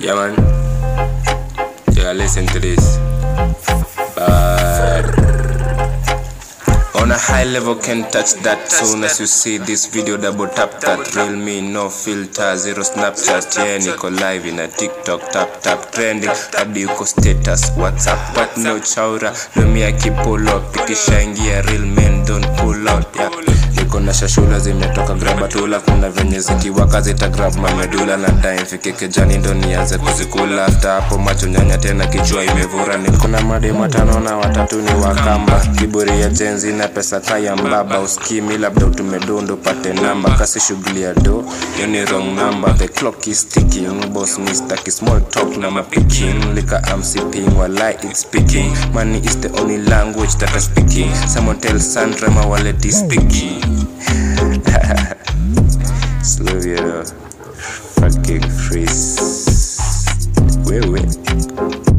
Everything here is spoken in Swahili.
Yeah, man. Yeah, listen to this. But on a high level, can touch that soon as you see this video. Double tap that real me, no filter, zero Snapchat. Yeah, niko live in a TikTok, tap tap trending. Hadi uko status, WhatsApp, but no chaura. No me I keep pull up, ikishaingia real men don't pull out. Yeah. Niko na shashula zimetoka grabatula, kuna venye zikiwaka zita grab mamedula na time fike kejani ndo nianze kuzikula. After hapo macho nyanya tena kichwa imevura. Niko na made matano na watatu ni wakamba, kiburi ya jenzi na pesa kaya mbaba. Uskimi labda utumedondo pate namba, kasi shughuli ya do hiyo ni wrong number. The clock is ticking, boss mistaki small talk na mapicking. Lika I'm sipping, walai it's speaking. Money is the only language that I'm speaking. Someone tell Sandra my wallet is sticky. Slow it up. Fucking freeze. Wewe.